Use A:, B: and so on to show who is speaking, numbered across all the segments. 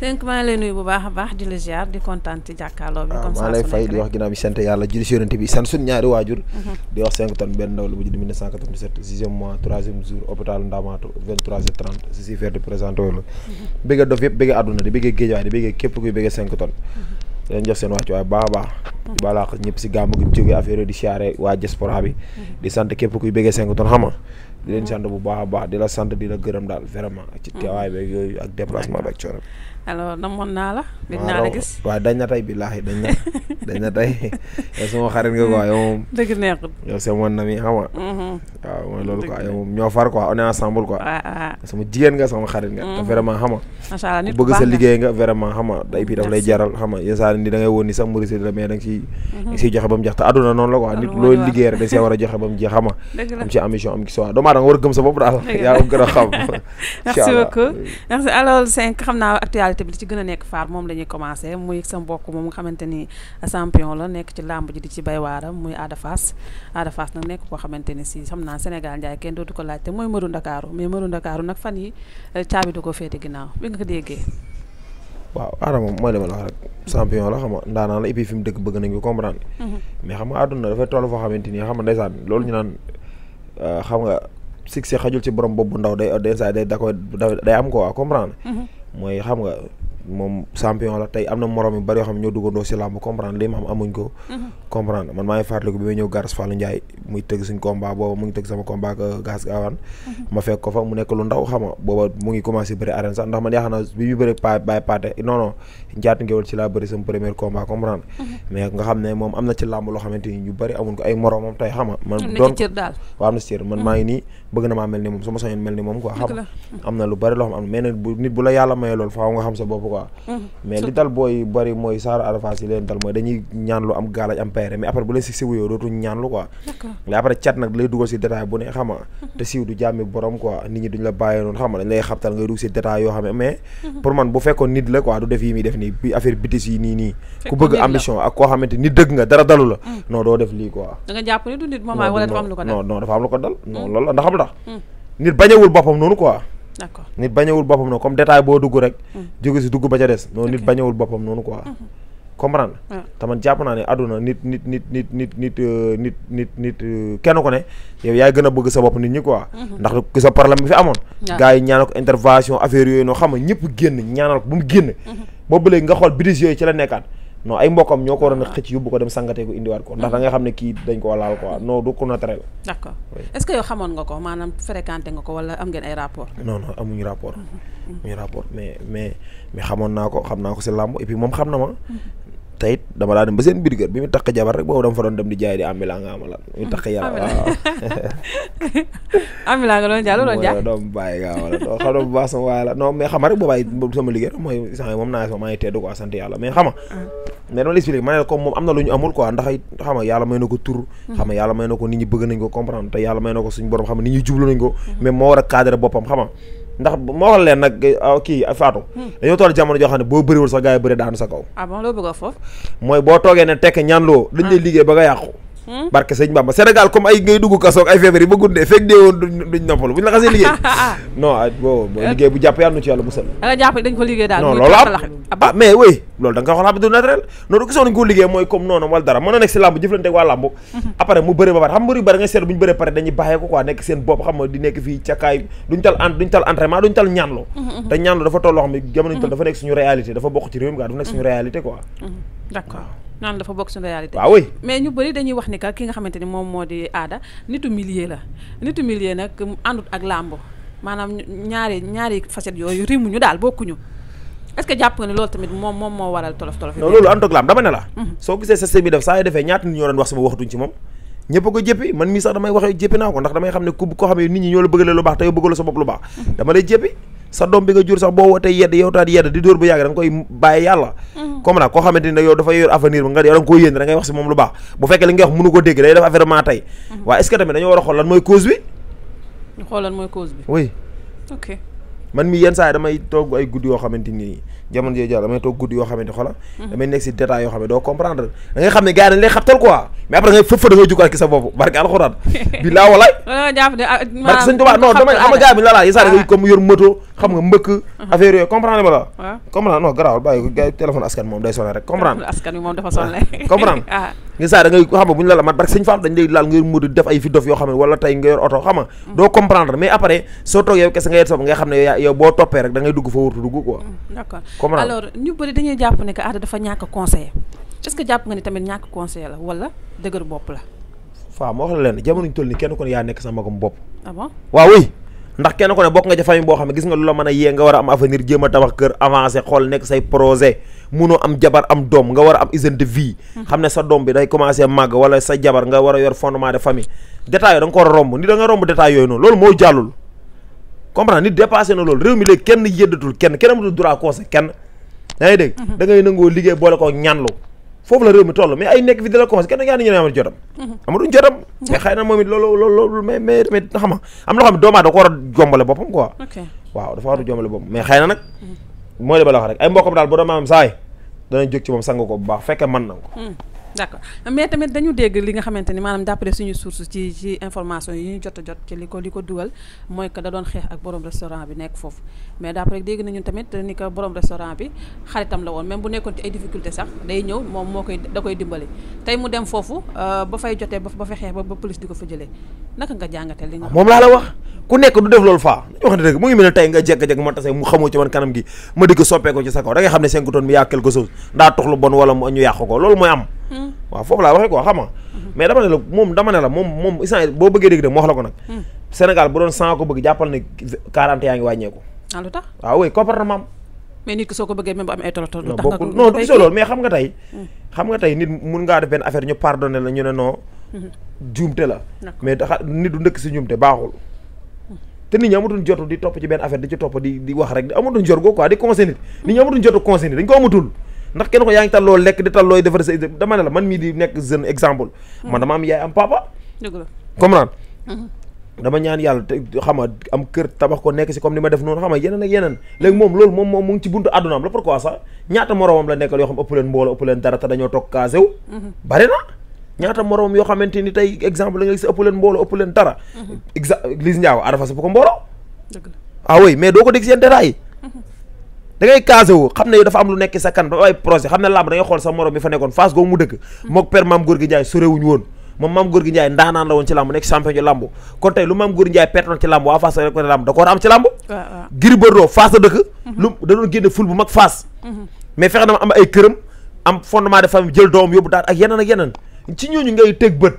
A: Seynck maa ngi lay nuyu bu baax a baax di la ziar di kontaan ci jàkkaarloo bi. comme ça
B: maa lay fay di wax ginnaaw bi sant yàlla julli si yonent bi sant suñu ñaari waajur. di wax 5 tonnes benn ndaw la bu judd 1997 sixième mois troisième jour hôpital Ndamatou 23h30 si si faire di présenté wu la. bëgg dof yëpp bëgg àdduna di bëgg géej waaye di bëgg képp kuy bëgg 5 tonnes. di leen jox seen wàcc waaye baax a baax. di baalaax ñëpp si gàmmu gi jógee affaire di siyaare waa diaspora bi. di sant képp kuy bëgg 5 tonnes xam nga di leen sant bu baax a baax di la sant di la gërëm daal vraiment ci teewaay beeg yooyu ak déplacement beeg coono.
A: alors namoon naa la. gëj naa la gis
B: waaw dañ na tey billaahi dañ na dañ na tey yow sama xarit nga quoi yow moom.
A: dëgg neexut.
B: yow c'est mon ami xam nga. waaw mooy loolu quoi yow moom ñoo far quoi on est ensemble quoi.
A: waaw waaw.
B: sama jigéen nga sama xarit nga. te vraiment xam nga.
A: macha allah nit
B: ku
A: ku
B: bëgg
A: baax
B: sa
A: nga.
B: liggéey nga vraiment xam nga day bii daf lay jaral xam nga yenn saa ni da ngay woon ni sax mbërisi la mais da nga ciy. da nga siy joxe ba mu jeex te àdduna noonu la quoi nit
A: moo di
B: looy
A: war.
B: liggéey rek da see war a joxe ba mu jeex xam nga.
A: dëgg la
B: am ci ambition am ci soi doomu aadama nga war a gëm sa bopp daal.
A: Dëgg la.
B: yaa ko gën a xam.
A: merci beaucoup merci alors Seynck xam naa actualité bi li ci gën a nekk faar moom la ñuy commencé muy sa mbokk moom nga xamante ni champion la nekk ci làmb ji di ci bay waaram muy Ada Fass Ada Fass nag nekk koo xamante ni si xam naa Sénégal njaay kenn dootu ko laajte mooy mëru Ndakaaru mais mëru Ndakaaru nag fan yi eh, caabi du ko féete ginnaaw bi nga ko déggee
B: waaw Adama moom mooy li ma la wax rek champion la xam nga ndaanaan la et puis fi mu dëkk bëgg nañ ko comprendre mais xam nga àdduna dafay toll foo xamante ni xam nga ndeysaan loolu ñu naan euh, xam nga succès xajul ci borom bopp bu ndaw day day saa day da koy da- day am quoi comprendre mooy xam nga moom champion la tey am na morom yu bari yoo xam ne ñoo duggandoo si làmb comprendre li ma am amuñ ko comprendre man maa ngi fàttaliku bi may ñëw Garas Fallou Ndiaye muy tëgg suñ combat booba mu ngi tëgg sama combat ak Gas Gawane ma fekk ko fa mu nekk lu ndaw xam nga booba mu ngi commencé bëri arène sax ndax man yaakaar naa bi ñu bëri pa bàyyi paate non non njaatu ngewal ci laa bëri sama premier combat comprendre mais nga xam ne moom am na ci làmb loo xamante ni ñu bëri amuñ ko ay moromam tey xam nga man
A: am na
B: doon
A: ci cër daal
B: waaw am na si cër man maa ngi nii bëgg na maa mel ni moom su ma sañoon mel ni moom quoi xam
A: Dëgg la.
B: am na lu bari loo xam am mais nag bu nit bu la yàlla mayee loolu faaw nga xam sa bopp quoi mais li dal booy bari mooy saaru arafas yi leen dal mooy dañuy ñaan lu am gaalaaj am payre mais après bu leen si siwu yow dootuñ ñaan lu quoi
A: d'accord
B: mais après cat nag lay dugal si détail bu ne xam nga te siiw du jàmmi borom quoi nit ñi duñ la bàyyee noonu xam nga dañ lay xabtal ngay dugg si détail yoo xam ne mais pour man bu fekkoon nit la quoi du def yi muy def nii bi affaire bitis yi nii nii ku
A: Fekkoon
B: bëgg
A: nit la.
B: ambition ak koo xamante nit dëgg nga dara dalu la non doo def lii quoi
A: da nga jàpp ni du nit moom
B: non
A: wala
B: du
A: dafa am lu ko dal
B: non non dafa am lu ko dal non loolu la ndax xam lu tax nit bañewul boppam noonu quoi
A: d'accord
B: nit bañewul boppam noonu comme détail boo dugg rek jóge si dugg ba ca des noonu nit
A: Ok.
B: bañewul boppam noonu quoi comprendre
A: waaw
B: te man jàpp naa ne àdduna nit nit nit nit nit nit euh, nit nit nit euh, kenn ko ne yow yaay gën a bëgg sa bopp nit ñi quoi ndax ku sa problème bi fi amoon
A: Waaw.
B: gars yi ñaanal ko intervention affaire yooyu noo xam nga ñëpp génn ñaanal ko bu mu génn boobu léegi nga xool bidis yooyu ci la nekkaat non ay mbokkam ñoo ko waroon a xëcc yóbbu ko dem sangatee ko indiwaat ko ndax da nga xam ne kii dañ koo laal quoi non du ko naturel
A: d'accord
B: Oui.
A: est-ce que yow xamoon nga ko maanaam fréquenté nga ko wala am ngeen ay rapport
B: non non amuñu rapport amuñu rapport mais mais mais xamoon naa ko xam naa ko si làmb et puis moom xam na ma te it dama daa dem ba seen biir kër bi mu takk jabar rek boobu dama fa doon dem di jaay di amila nga amalat mu takk yàlla
A: Ambulant.
B: waaw
A: amila nga doon jaay lu doon jaay
B: mooy doom bàyyi nga amalat doo xam ne bu baax sama waay la non mais xam nga rek boobaay sama liggéey mooy sax moom naa sama maa ngi teddu quoi sant yàlla mais xam nga mais dama la expliqué ma ne la comme moom am na lu ñu amul quoi ndax it xam nga yàlla may na ko tur xam nga yàlla may na ko nit ñi bëgg nañ ko comprendre te yàlla may na ko suñu borom xam nga nit ñi jublu nañ ko mais moo war a cadré boppam xam nga ndax moo wax leen nag ah, kii Fatou dañoo toll jamono joo xam ne boo bëriwul sax gars yi bëri daanu sa kaw
A: ah bon loo bëgg a foofu
B: mooy boo toogee ne tekk ñaan loo dañ lay liggéey ba nga yàqu
A: Hmm?
B: barke sëñ Bamba Sénégal comme ay ngay dugg kasoog ay feebar yi ba guddee fekk dee woon duñ duñ noppalu buñ la xasee liggéey non ah boo boo liggéey bu jàpp yàlla nu ci yàlla musal
A: da nga jàpp dañ ko liggéey daal
B: non
A: muy
B: loolu
A: taxalax
B: am
A: ah
B: ah mais oui loolu da nga ko xool habitude naturel noonu gisoon nañ ko liggéey mooy comme noonu wala dara mën na nekk si làmb jëflante ak waa làmb après mu bëri ba pare xam mbër yu bëri nga seet bu ñu bëree pare dañuy bàyyee ko quoi nekk seen bopp xam nga di nekk fii cakaay duñ tal en duñ tal entraînement duñ tal ñaanloo te ñaanloo dafa toll loo xam ne jamono ñu toll dafa nekk suñu réalité dafa bokk ci réew mi quoi dafa nekk suñu réalité quoi
A: d'accord naan dafa bokk suñu réalité
B: waaw oui
A: mais ñu bëri dañuy wax ni que ki nga xamante ni moom moo di aada nitu milieu la nitu milieu nag mu àndut ak làmb maanaam ñaari ñaari facettes yooyu rimuñu daal bokkuñu est-ce que jàpp nga ni loolu tamit moom moom moo waral tolof tolof yi
B: non loolu ànd ak laam dama ne la soo gisee système bi def saa yu defee ñaata nit ñoo doon wax sama waxatuñ ci moom ñëpp a ko jéppi man mii sax damay waxee jéppi naa ko ndax damay xam ne ku ko xam ne nit ñi ñoo la bëgg la lu baax te yow bëgg la sa bopp lu baax dama lay jéppi sa doom bi nga jur sax boo wootee yedd yow taat yedd di dóor bu yàgg da nga koy bàyyi yàlla comme nag koo xamante ni yow dafa yor avenir bi nga yow da nga koo yéen da ngay wax si moom lu baax bu fekkee li nga wax mënu ko dégg day def affaire maa tey waaye est-ce que tamit dañoo war a xool lan mooy cause bi
A: ñu xoolal mooy cause bi
B: oui
A: ok
B: man mi yenn saa yi damay toog ay guddi yoo xamante ni jamono jooju damay toog guddi yoo xamante xola damay nekk si détail yoo xam ne doo comprendre da ngay xam ne gars yi dañ lay xabtal quoi mais après ngay fëf da ngay jukkaat ki sa bopp barke alxuraan bi laa walaay
A: wala jàpp ne ah
B: barke sëñ Tuubaa non dama xam nga gars bi la laa yi saa da ngay comme yor moto xam nga mbëkk affaire yooyu comprendre ma la
A: waaw
B: comprendre non garaawal bàyyi ko gars yi téléphone askan moom day sonné rek comprendre
A: askan wi moom dafa sonle
B: comprendre
A: ah
B: nga saa da ngay xam nga bu ñu la la mat barke sëñ Fall dañ lay laal nga yor moto def ay fi dof yoo xam ne wala tey nga yor oto xam nga doo comprendre mais après soo toog yow kese nga yet sob nga xam ne yow yow boo toppee rek da ngay dugg fa wurtu dugg quoi
A: d'accord
B: comprendre
A: alors ñu bëri dañuy jàpp ne que Ada dafa ñàkk conseiller est-ce que jàpp nga ni tamit ñàkk conseiller la wala dëgër bopp la
B: faa ma wax la leen jamono ñu toll ni kenn ko ne yaa nekk sa magam bopp
A: ah bon
B: waaw oui ndax kenn ko ne bokk nga ci famille boo xam ne gis nga lu la mën a yee nga war a am avenir jéem a tabax kër avancé xool nekk say projet munoo am jabar am doom nga war a am hygiène de vie xam ne sa doom bi day commencé màgg wala sa jabar nga war a yor fondement de famille détails yooyu da nga ko war a romb ni da nga romb détails yooyu noonu loolu moo jàllul comprendre nit dépassé na loolu réew mi léegi kenn yëddatul kenn kenn amatul droit conseil kenn yaa ngi dégg da ngay nangoo liggéey boole ko ñaanlu foofu la réew mi toll mais ay nekk fi di la conseil kenn yaa ni ñu ne amatuñ jotam amatuñ jotam mais xëy na moom it loolu loolu loolu mais mais mais xam nga am na loo xam ne doomu aadama da ko war a jombale boppam quoi
A: ok
B: waaw dafa war a jombale boppam mais xëy na nag mooy li ba la wax rek ay mbokkam daal bu doon maanaam saay danañ jóg ci moom sang ko bu baax fekkee mën na ko
A: d'accord mais tamit dañu dégg li nga xamante ni maanaam d'après suñu source ci ci information yi ñu jot a jot ci li ko li ko dugal mooy que da doon xeex ak borom restaurant bi nekk foofu mais d'après dégg nañu tamit ni que borom restaurant bi xaritam la woon même bu nekkoon ci ay difficulté sax day ñëw moom moo koy da koy dimbali tey mu dem foofu ba fay jotee ba ba fa xeex ba ba police di ko fa jëlee naka nga jàngatee li nga
B: moom laa la wax ku nekk du def loolu faa dañu wax ne dëgg mu ngi mel ne tey nga jekk-jekk ma tase mu xamoo ci man kanam gi ma di ko soppee ko ci sa kaw da ngay xam ne cinq tonnes mi yaa quelque chose ndaa toxlu bon wala mu ñu yàq ko loolu mooy am waaw foofu laa waxee quoi xam nga mais dama ne la moom dama ne la moom moom instant boo bëggee dégg de mu wax la ko nag Sénégal bu doon 100 ko bëgg jàppal ne 40 yaa ngi wàññeeku
A: ah lu tax
B: waaw oui comportement am
A: mais nit ki soo ko bëggee même bu amee ay tolo tolo
B: non
A: tax nga
B: bokkul
A: ko
B: non du gisoo loolu mais xam nga tey xam nga tey nit mun ngaa def benn affaire ñu pardonné la ñu ne non juumte la
A: D'accord.
B: mais daxa nit du ndëkk si juumte baaxul te nit ñi amatuñ jotu di topp ci benn affaire di ci topp di di wax rek di amatuñ jot go quoi di conseil nit nit ñi amatuñ jotu conseil nit dañ ko amatul ndax kenn ko yaa ngi tal loo lekk di tal looy defar sa dama ne la man mii di nekk jeune exemple man dama am yaay am papa
A: dëgg la
B: comprendre dama ñaan yàlla te xam nga am kër tabax ko nekk si comme ni ma def noonu xam nga yeneen ak yeneen léegi moom loolu moom moom mu ngi ci buntu àddunaam la pourquoi sax ñaata moromam la nekkal yoo xam ëpp leen mbooloo ëpp leen dara te dañoo toog casé wu bari na ñaata moromam yoo xamante ni tey exemple la nga gis ëpp leen mbooloo ëpp leen dara exa Liss Ndiago Ada Fass ëpp ko mbooloo
A: dëgg la
B: ah oui mais doo ko dégg seen détails yi da ngay casé wu xam ne yow dafa am lu nekk sa kan ba ay projet xam ne làmb da ngay xool sa morom bi fa nekkoon Fass googu mu dëkk mook père Mame Gorgui Ndiaye sorewuñu woon moom Mame Gorgui Ndiaye ndaanaan la woon ci làmb nekk champion ci làmb kon tey lu Mame Gorgui Ndiaye pertoon ci làmb waa Fass rek ko ne làmb da ko war a am ci làmb
A: waaw waaw
B: Gris Bordeaux Fass la dëkk lu da doon génne ful bu mag Fass mais fexe na ma am ay këram am fondement de famille jël doom yóbbu daal ak yeneen ak yeneen ci ñooñu ngay teg bët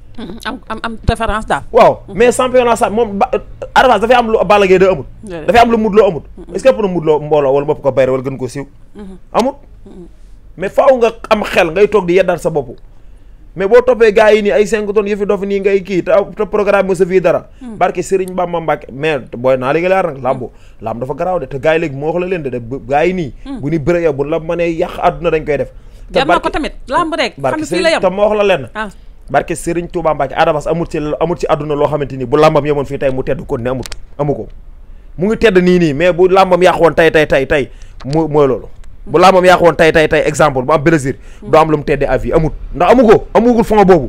A: am am am référence daal
B: waaw mais championnat sa moom ba Ada Fass dafay am lu Balla Gaye da amut
A: Déedéet.
B: dafay am lu Modou Lo amut est-ce que ëpp na Modou Lo mbooloo wala bopp ko bayre wala gën ko siiw amut mais faaw nga am xel ngay toog di yeddaat sa bopp mais boo toppee gars yi nii ay 5 tonnes yëfi dof nii ngay kii te te programme mo sa fii dara barke Serigne Bamba Mbacke mais booy naa léegi leer nag lambu lamb dafa garaaw de te gars yi léegi moo wax la leen de de gars yi nii bu ñu bëre yow bu la mënee yàq àdduna dañ koy def te
A: jar na ko
B: barke-
A: tamit lamb rek xam
B: barke
A: ne fii la
B: Serigne te
A: yem
B: moo wax la leen
A: ah
B: barke Serigne Touba Mbacke Ada Fass amut ci amut ci àdduna loo xamante ni bu làmbam yemoon fii tey mu tedd kon ne amut amu ko mu ngi tedd nii nii mais bu làmbam yàq woon tey tey tey tey mu mooy loolu bu làmbam yàq woon tey tey tey exemple bu am plaisir doo am lu mu teddee à vie amut ndax amu ko amugul fond boobu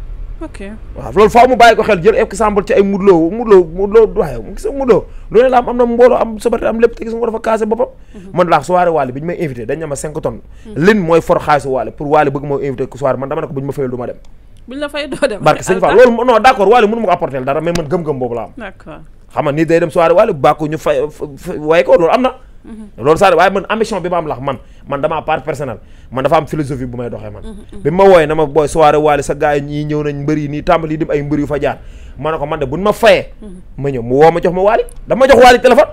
A: ok
B: waaw loolu faaw mu bàyyi ko xel jël exemple ci ay mudloo mudloo mudloo waaye mu gis nga mudloo loolu la am am na mbooloo am sabati am lépp te gis nga ko dafa casé boppam man laa soirée Wally bi ñu may invité dañ ne ma 5 tonnes lin mooy for xaalisu Wally pour Wally bëgg moo invité ko soirée man dama ne ko bu ñu ma fayal du ma dem
A: buñ la fay doo dem
B: barke sëñ Fall loolu non d'accord Wally mënu ma ko apporter dara mais man gëm-gëm boobu la am
A: d'accord
B: xam nga nit day dem soirée Wally bàkku ñu fay fa- waaye ko loolu am na loolu saa waaye man ambition bi ma am lax man man damaa part personnel man dafa am philosophie bu may doxee man bi ma wooyee na ma booy soirée Wally sa gars yi ñii ñëw nañ mbër yi nii tàmbali dim ay mbër yu fa jaar ma ne ko man de buñ ma fayee ma ñëw mu woo ma jox ma Wally dama jox Wally téléphone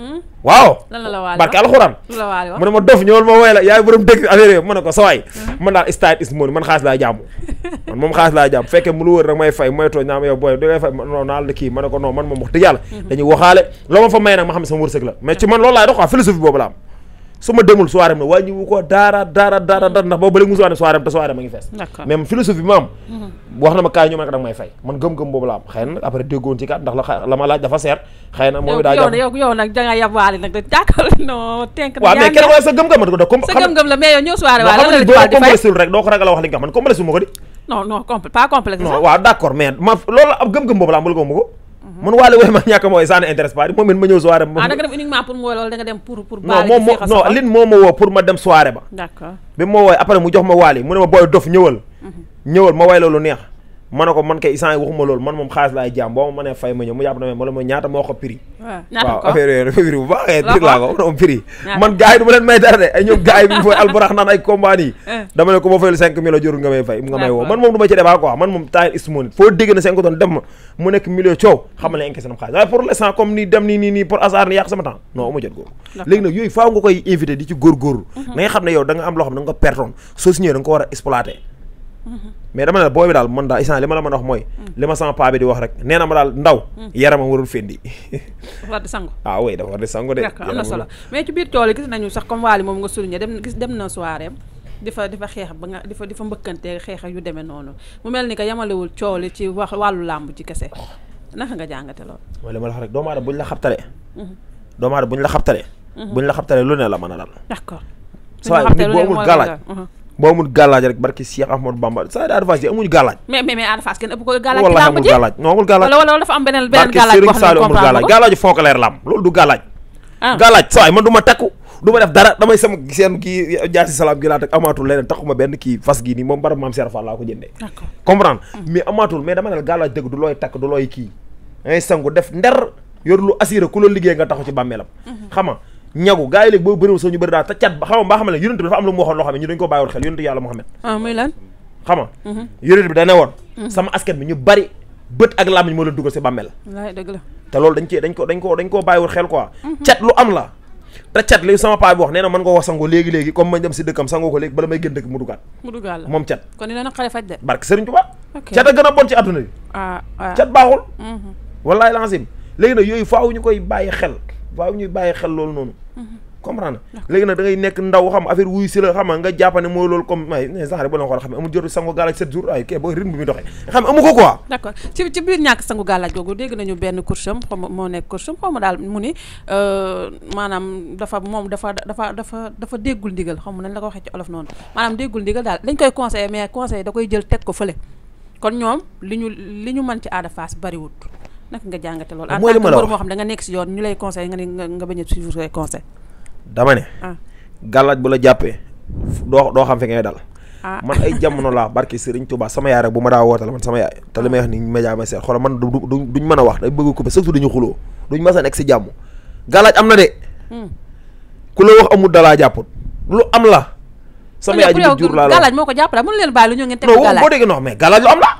B: waaw
A: lan la la waale
B: barke
A: wax
B: alxuraan
A: lu la waale wax
B: mu ne ma dof ñëwal ma wooy la yaay borom dëkk affaire yooyu ma ne ko sawaay man daal style is money man xaalis laa jàmm man moom xaalis laa jàmm fekkee mu lu wër rek may fay may tooñ naa ma yow booy da ngay fay non naal kii ma ne ko non man moom wax dëgg yàlla dañuy waxaale loo ma fa may nag ma xam ne sama wërsëg la mais ci man loolu laay dox quoi philosophie boobu la am su ma demul soirée na wàññiwu ko daara daara daara daara ndax boobu ba léegi musu ne soirée te soirée ma ngi fees
A: d'accord
B: mais philosophie bi ma am wax na ma kaay ñu ma ne ko danga may fay man gëm-gëm boobu la am xëy na nag après déggoon ci kat ndax la xa- la ma laaj dafa seer xëy na moom
A: yow
B: it daa
A: yow
B: jàpp
A: yow yow nag da nga yab waale nag da jàkkal non tenk
B: waaw mais kenn ko sa gëm-gëm ma ko da comme
A: sa gëm-gëm la mais yow ñëw soirée
B: non
A: waale
B: xam
A: lan
B: nga
A: la
B: ni
A: la
B: boo
A: di fay
B: complexul rek doo ko ragal a wax li nga xam man complexu ma ko di
A: non non compl pas complexe
B: non waaw d' accord mais ma loolu la ab gëm-gëm boobu laa mbala ko ma ko man waale wooy ma ñàkk mooy ça ne intéresse pas moom it ma ñëw soirée
A: ah da nga dem uniquement pour mu woo loolu da nga dem pour pour
B: non moom moo non lin moo ma woo pour ma dem soirée ba
A: d'accord
B: bi ma wooy après mu jox ma waali mu ne ma booy dof ñëwal ñëwal ma way loolu neex ma ne ko man kay isaan yi waxuma loolu man moom xaalis laay jaam boo ma mënee fay ma ñëw mu jàpp na ma la ma ñaata moo ko prix waaw affaire yooyu prix bu baaxee prix laa ko moom prix man gars yi du ma leen may dara de ay ñoom gars yi bi ñu fay alburax naan ay combat yi dama ne ko ma fayul cinq mille jorul nga may fay nga may woo man moom du ma ci débat quoi man moom temps ismonit foo dégg na cinq tonnes dem ma mu nekk million coow xamal ne encaissé nam xaalis waaye pour l'instant comme ni dem nii nii nii pour hasard ni yàq sama temps non uma jot googu léegi nag yooyu faaw nga koy invité di ci góorgóorlu da nga xam ne yow da nga am loo xam ne da nga ko pertoon soo signé da nga ko war a exploité mais dama ne booy bi daal man daal instant li ma la mën a wax mooy li ma sama paa bi di wax rek nee na ma daal ndaw yaramam warul fendi
A: dafa war di sangu
B: ah oui dafa war di sangu de
A: d'accord am na solo mais ci biir tool yi gis nañu sax comme waali moom nga souligné dem gis dem na soirée di fa di fa xeex ba nga di fa di fa mbëkkante xeex yu demee noonu mu mel ni que yamalewul coow li ci wax wàllu làmb ci kese naka nga jàngate loolu
B: mooy li ma la wax rek doomu aadama buñ la xabtale doomu aadama buñ la xabtale buñ la xabtale lu ne la mën a dal
A: d'accord
B: saa nit boo amul gàllaaj boo amul gàllaaj rek barki Cheikh Ahmadou Bamba saa Ada Fass yi amuñu gàllaaj
A: mais mais mais Ada Fass kenn ëpp ko gàllaaj ci
B: wallahi
A: làmb
B: amul
A: ji
B: gàllaaj non amul gàllaaj
A: wala wala dafa am beneen beneen
B: barki
A: gàllaaj boo
B: Serigne
A: xam ne
B: Saliou amul
A: comprendre
B: gàllaaj
A: ko
B: gàllaaju fonkaleer lam loolu du gàllaaj
A: ah
B: gàllaaj saa man du ma takku du ma def dara damay sama seen kii jaasi salaam gi laa teg amaatul leneen taxuma benn kii fas gii nii moom barab maam Serap Fall laa ko jëndee
A: d'accord
B: comprendre mais amaatul mais dama ne la gàllaaj dëgg du looy takk du looy kii dangay sangu def nder yor lu assuré ku la liggéey nga taxaw ci bàmmeelam xam nga ñagu gars yi léegi boo bëriwul sax ñu bëri daal te cat ba xam nga mbaa xam ne yonent bi dafa am lu mu waxoon loo xam ne ñu dañu ko bàyyiwoon xel yonent yàlla Muhammad
A: ah muy lan
B: xam nga yonent bi da ne woon sama askan bi ñu bari bët ak làmmiñ moo leen dugal si bàmmeel
A: wallaay dëgg la
B: te loolu dañ cee dañ ko dañ ko dañ koo bàyyiwul xel quoi cat lu am la te cat li sama paa bi wax nee na mën nga wax sango léegi-léegi comme ma dem si dëkkam sangoo ko léegi bala may gën dëkk mu dugaat
A: mu duggaal la
B: moom cat
A: kon dina naqare faj de
B: barke Sëriñ Tuubaa
A: ok
B: cat a gën a bon ci àdduna bi
A: ah ah
B: cat baaxul
A: mhm.
B: wallaay lancim léegi nag yooyu faaw ñu koy bàyyi xel faaw ñuy bàyyi xel loolu noonu comprendre léegi nag da ngay nekk ndaw xam affaire wuyu si la xam nga jàpp ne mooy loolu comme ay ne sax rek ba la xool xam ne amul jotu sango gàllaaj sept jours ay kii booy rythme bi muy doxee xam ne amu ko quoi
A: d'accord ci ci biir ñàkk sangu gàllaaj googu dégg nañu benn coursam xaw ma moo nekk coursam xaw ma daal mu ni maanaam dafa moom dafa dafa dafa dafa déggul ndigal xaw ma nañ la ko waxee ci olof noonu maanaam déggul ndigal daal dañ koy conseillé mais conseil da koy jël teg ko fële kon ñoom li ñu li ñu mën ci Ada Fass bariwut naka nga jàngate loolu en
B: Mooy li
A: tant que
B: ma la
A: mbër
B: wax.
A: moo xam da nga nekk si yoon ñu lay conseillé nga ne nga nga bañ a suivre say conseil
B: dama ne
A: ah
B: gàllaaj bu la jàppee doo doo xam fi ngay dal
A: ah
B: man ay jamono laa barke Serigne Touba sama yaay rek bu ma daa wootal man sama yaay te li may wax ni média may seet xoolal man du du duñ mën a wax day bëgg ko ba surtout dañu xuloo duñ mas a nekk si jàmm gàllaaj am na de
A: hmm.
B: ku la wax amul dalaa jàpput lu am la sama yaay ji
A: pour
B: mu jur laa la
A: gàllaaj moo ko jàppale mënu leen bàyyi lu ñëw ngeen teg
B: non
A: ko
B: boo
A: gàllaaj
B: déggee non mais gàllaaj lu am la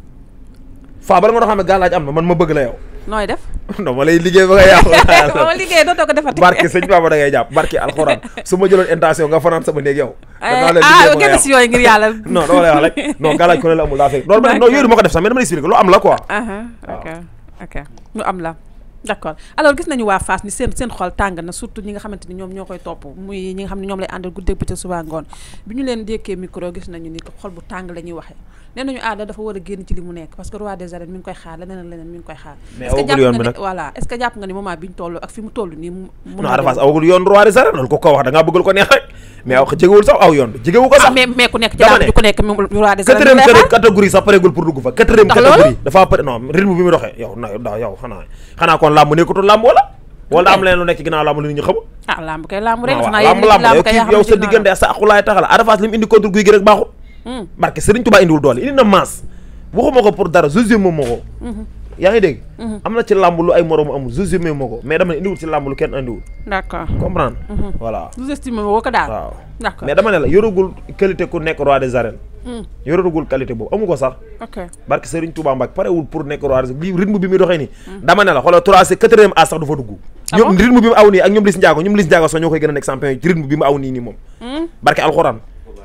B: faa bala nga doon xam ne gàllaaj am na man ma bëgg la yow
A: nooy def
B: non ma lay liggéey ba nga yàqu
A: ba ma liggéey dootoo ko defati
B: barke sëñ Baba da ngay jàpp barke alxuraan su ma jëloon intention nga fanaan sama néeg yow danaa leen liggéey
A: ah
B: ba nga
A: génn si
B: yàqu
A: yooyu ngir yàlla
B: non dama lay wax rek non gàllaaj ku ne la amul daa fekk loolu ma non yooyu du ma ko def sax mais dama lay expliquer lu am la quoi
A: aha ok ok lu am la d'accord alors gis nañu waa Fass ni seen seen xol tàng na surtout ñi nga xamante ni ñoom ñoo koy topp muy ñi nga xam ne ñoom lay àndal guddeeg bëccëg suba ngoon bi ñu leen dékkee micro gis nañu ni xol bu tàng la ñuy waxee nee nañu aada dafa war a génn ci li mu nekk parce que roi des arènes mi ngi koy xaar leneen ak leneen mi ngi koy xaar
B: Mais
A: est-ce que
B: awagul
A: jàpp
B: yoon
A: nga
B: bi
A: ne
B: nag.
A: voilà est-ce que jàpp nga ni moment bi ñu toll ak fi mu toll nii mu mun
B: non
A: na
B: Ada Fass
A: dem.
B: awagul yoon roi des arènes loolu ko ko wax da ngaa bëggal ko neex rek mais aw jegewul sax aw yoon bi jegewu ko
A: ah
B: sax
A: mais mais ku nekk ci
B: dama
A: làmb
B: ne.
A: ji ku nekk moom roi des arènes
B: quatrième
A: mi ngi lay xaar.
B: catégorie sax pareegul pour dugg fa quatrième
A: Ndax loolu?
B: catégorie dafa pare non rythme bi mu doxee yow na da yow xanaa xanaa kon làmb nekkatul làmb wala wala daa am leneen lu nekk ci ginnaaw làmb lu nit ñi xamul
A: ah làmb kay làmb rek
B: non
A: xanaa
B: waaw
A: yéen
B: làmb làmb
A: làmb
B: yow
A: kay
B: kii
A: yaa xam
B: yow
A: ne
B: sa
A: ci
B: diggante ak sa aqulaay taxala Ada Fass li mu indi contre guy gi rek baaxul
A: Hmm.
B: barke Serigne Touba indiwul doole indi na masse waxuma ko pour dara jugé moom moo ko yaa ngi dégg am na ci làmb lu ay moroom amul jugé moo ko mais dama ne indiwul ci làmb lu kenn indiwul
A: d'accord
B: comprendre voilà
A: vous estimez woo ko daal
B: waaw
A: d'accord
B: mais dama ne la yoragul qualité ku nekk roi des arènes
A: Hmm.
B: yoragul qualité boobu amu ko sax
A: ok
B: barke Serigne Touba Mbacke parewul pour nekk roi des lii rythme bi muy doxee nii dama ne la xoolal trois c'est quatrième as sax du fa dugg
A: Ah
B: ñoom
A: bon
B: rythme bi mu aw nii ak ñoom Liss Ndiago ñoom Liss Ndiago sax ñoo koy gën a nekk champion yi ci rythme bi mu aw nii nii moom
A: Hmm.
B: barke alxuraan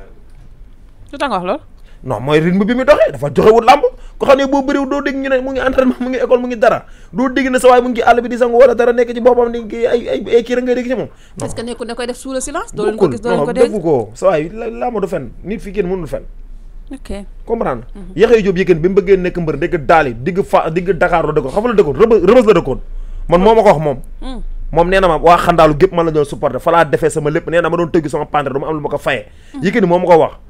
A: lu tax nga wax loolu
B: non mooy rythme bi mu doxee dafa joxewul làmb ko xam ne boo bëriw doo dégg ñu ne mu ngi entraînement mu ngi école mu ngi dara doo dégg ne sa waay mu ngi àll bi di sangu wala dara nekk ci boppam ni kii ay ay ay kii rek ngay dégg ci moom non
A: est-ce que nekkul ne koy def sous le silence doo leen ko
B: bokkul
A: gis doo leen
B: non
A: ko dégg
B: defu ko sa waay la- làmb du fen nit fi kenn mënul fen
A: ok
B: comprendre yaxey jóob yëkkën bi mu bëggee nekk mbër dégg daali digg fa digg Dakar la dëkkoon xam nga la dëkkoon rëbës rëbës la dëkkoon man moo ma ko wax moom
A: Hmm.
B: moom nee na ma waa xandaalu gépp man la doon supporté fa laa defee sama lépp nee na ma doon tëgg sama pendre du ma am lu ma ko fayee yëkkëni moo ma ko wax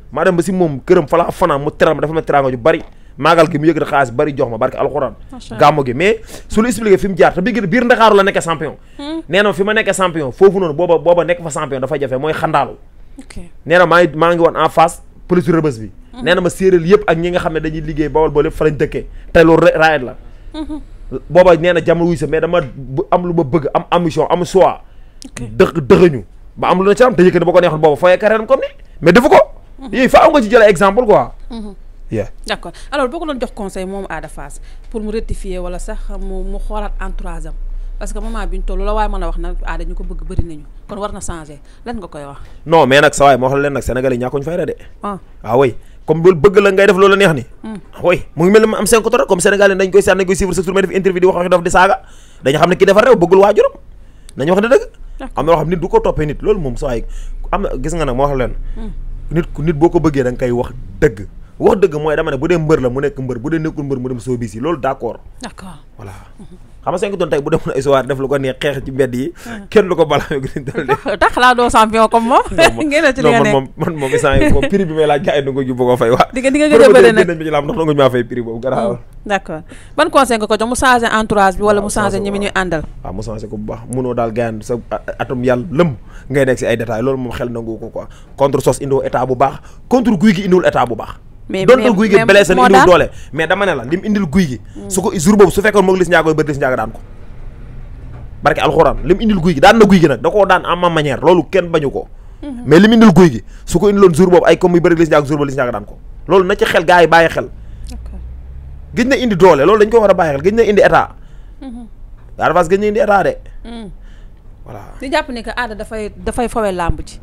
B: maa dem ba si moom këram fa la fanaan mu teral ma dafa ma teraanga ju bari maagal gi mu yëg xaalis bari jox ma barke alxuraan
A: Macha Allah.
B: gàmmo gi mais su la expliqué fi mu jaar te biir biir Ndakaaru la nekkee champion nee na fi ma nekkee champion foofu noonu booba booba nekk fa champion dafa jafe mooy xandaalu
A: ok
B: nee na maa ngi maa ngi woon en face police rëbës bi nee na ma séeréer yëpp ak ñi nga xam ne dañuy liggéey bawol boole fa lañ dëkkee te loolu ra- raayet la booba nee na jamono wuy sa mais dama bu- am lu ma bëgg am ambition am choix
A: ok
B: dëx dëxëñu ba am lu na ci am te yëkkati ba ko neexoon booba fooyee carrière am comme ni mais defu ko yooyu fa am nga ci jël exemple quoi yeah
A: d'accord alors boo ko doon jox conseil moom Ada Fass pour mu rectifier wala sax mu mu xoolaat entourage am parce que moment bi ñu toll la waaye mën a wax nag Ada ñu ko bëgg bëri nañu kon war na changer lan nga koy wax
B: non mais nag sa waay moo xam leen nag Sénégal yi ñàkkuñ fayda de
A: ah
B: ah oui comme loolu bëgg la ngay def loolu neex ni ah oui mu ngi mel ni ma am cinq tora comme Sénégal yi dañ koy seet nañ koy suivre sa tour may def interview di wax waxi dof di saaga dañu xam ne kii dafa réew bëggul waajuram nañu wax ne dëgg am na loo xam nit du ko toppee nit loolu moom sa waay am na gis nga nag moo wax leen nit ku nit boo ko bëggee da nga koy wax dëgg wax dëgg mooy dama ne bu dee mbër la mu nekk mbër bu dee nekkul mbër mu dem soo bis yi loolu d'accord
A: d'accord
B: voilà xam nga cinq tonnes tey bu demoon ay soir def lu ko neex xeex ci mbedd yi kenn lu ko balaame gën dal de
A: tax laa doo champion comme moom ngeen ci li
B: non
A: nga
B: man
A: nekk
B: moom man moom instant yi moom prix bi may laaj gars yi nangu ñu bëgg a fay waa
A: di nga di nga gëj a bëri nag
B: nañ ma ci laam ndax nangu ñu maa fay prix boobu garaaw
A: d'accord ban conseil nga ko jox mu changer entourage bi wala mu
B: Waaw,
A: changer
B: changer
A: ñi mi ñuy àndal
B: waaw mu changé ko bu baax munoo daal gaayan sa atum yàlla lëm ngay nekk si ay détails loolu moom xel nangu ko quoi contre sos indiwul état bu baax contre guy gi indiwul état bu baax
A: Mais-
B: donte
A: mais-
B: guy gi
A: mais
B: blessé na
A: moo
B: indiwul
A: daan.
B: doole mais dama ne la lim indil guy gi su ko jour boobu su fekkoon moog lis njaago bëri lis njaago daan ko barke alxuraan lim indil guy gi daan na guy gi nag da koo daan en ma manière loolu kenn bañu ko mais lim indil guy gi su ko indiloon jour boobu ay comme yu bëri lis njaago jour boobu lis njaago daan ko loolu na ci xel gars yi bàyyi xel
A: d'accord
B: gëj na indi doole loolu dañ ko war a bàyyi xel gëj na indi état Ada Fass gëj na indi état de voilà
A: di jàpp ni que Ada dafay dafay fawee làmb ji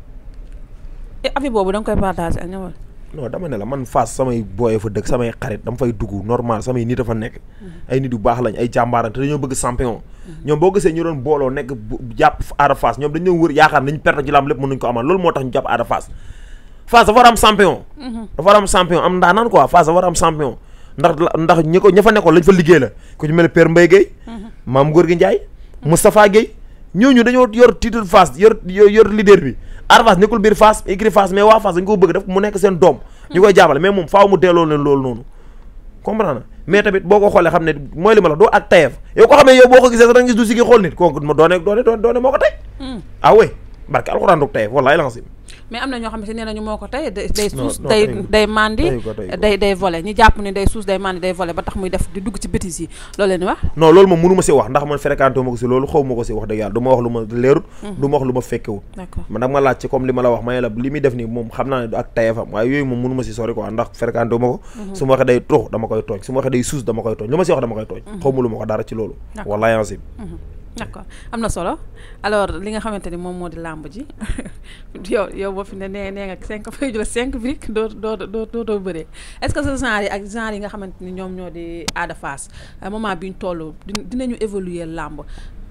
A: et avis boobu da nga koy partager ak ñëwal
B: non dama ne la man Fass samay booyee fa dëkk samay xarit dama fay dugg normal samay nit a fa nekk ay nit yu baax lañ ay jàmbaarante te dañoo bëgg champion ñoom boo gisee ñu doon booloo nekk bu- jàpp Ada Fass ñoom dañoo wër yaakaar nañ perte ci lamb lépp mënuñ ko amal loolu moo tax ñu jàpp Ada Fass Fass dafa war a am champion dafa war a am champion am ndaanaan quoi Fass dafa war a am champion ndax la- ndax ñi ko ña fa nekkoon lañ fa liggéey la ku ci mel ne Père Mbaye Guèye Maam Gorgui Ndiaye Moustapha Guèye ñooñu dañoo yor titre Fass yor yor yor leader bi Ada Fass nekkul biir Fass écrit Fass mais waa Fass dañ ko bëgg def mu nekk seen doom ñu koy jàppale mais moom faaw mu delloo leen loolu noonu comprendre na mais tamit boo ko xoolee xam ne mooy li ma la wax doo ak tayef yow ko xam ne yow boo ko gisee sax da nga gis du sigi xool nit kooku ma doone doone doone doone moo ko tey ah oui barke alxuraan doog tayef wallaay lancim
A: mais am na ñoo xam ne nee nañu moo ko tey day day
B: Non,
A: suus
B: non,
A: day
B: teyu ko.
A: day mandi
B: Teyu ko, teyu ko.
A: day day volé ñu jàpp ni day suus day mandi day volé ba tax muy def di dugg ci bêtises yi loolu leen wax
B: non loolu moom mënu ma si wax ndax man fréquenté ma ko si loolu xaw ma ko si wax dëgg yàlla du ma wax lu ma leerut du ma wax lu ma fekkewut
A: d'accord
B: man nag ma laaj ci comme li ma la wax may la li muy def nii moom xam naa ne du ak tayefam waaye yooyu moom mënu ma si sori quoi ndax fréquenté ma ko su ma waxee day tux dama koy tooñ su ma waxee day suus dama koy tooñ lu ma si wax dama koy tooñ xaw ma lu ma ko dara ci loolu
A: D'accord.
B: wallaay ancim
A: d'accord am na solo alors li nga xamante ni moom moo di làmb ji yow yow boo fi ne nee nee nga cinq fay jël cinq briques doo doo doo doo doo bëree est-ce que ce genre yi ak genre yi nga xamante ni ñoom ñoo di Ada Fass à moment bi ñu toll di- dinañu évoluer làmb